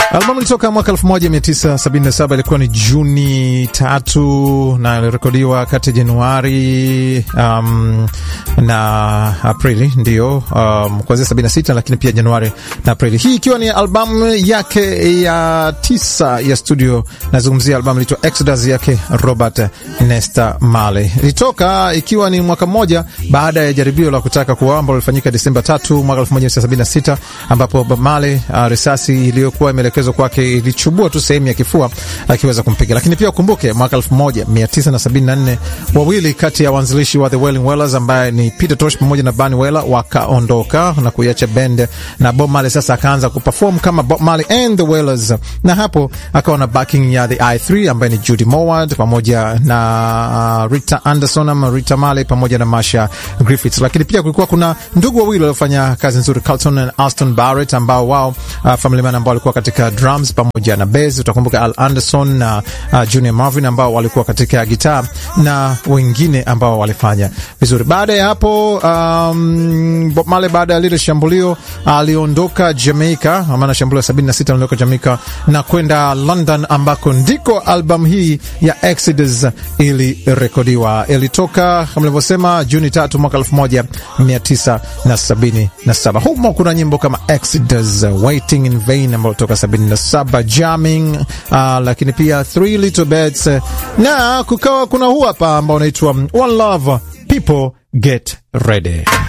Albamu ilitoka mwaka 1977 ilikuwa ni Juni tatu na ilirekodiwa kati ya Januari um, na Aprili ndio, um, kuanzia 76 lakini pia Januari na Aprili, hii ikiwa ni albamu yake ya tisa ya studio. Nazungumzia albamu ilitwa Exodus yake Robert Nesta Marley. Ilitoka ikiwa ni mwaka mmoja baada ya jaribio la kutaka kuua ambalo lilifanyika Desemba 3 mwaka 1976 ambapo Bob Marley uh, risasi iliyokuwa imeelekezwa kwake ilichubua tu sehemu ya kifua akiweza kumpiga. Lakini pia ukumbuke mwaka 1974 wawili kati ya waanzilishi wa The Wailing Wailers ambaye ni Peter Tosh pamoja na Bunny Wailer wakaondoka na kuiacha bend, na Bob Marley sasa akaanza kuperform kama Bob Marley and The Wailers, na hapo akawa na backing ya The I3 ambaye ni Judy Mowat pamoja na uh, Rita Anderson ama Rita Marley pamoja na Marsha Griffiths. Lakini pia kulikuwa kuna ndugu wawili waliofanya kazi nzuri, Carlton and Alston Barrett ambao wao uh, family man ambao walikuwa katika drums pamoja na bass. Utakumbuka Al Anderson na uh, Junior Marvin ambao walikuwa katika gitaa na wengine ambao walifanya vizuri. Baada ya hapo um, Bob Marley baada ya lile shambulio aliondoka Jamaica, maana shambulio la 76 aliondoka Jamaica na kwenda London ambako ndiko albamu hii ya Exodus ilirekodiwa. Ilitoka kama nilivyosema Juni tatu mwaka 1977. Humo kuna nyimbo kama Exodus, Waiting in Vain ambayo toka 77, Jamming, uh, lakini pia Three Little Birds na kukawa kuna huu hapa ambao unaitwa One Love, People Get Ready.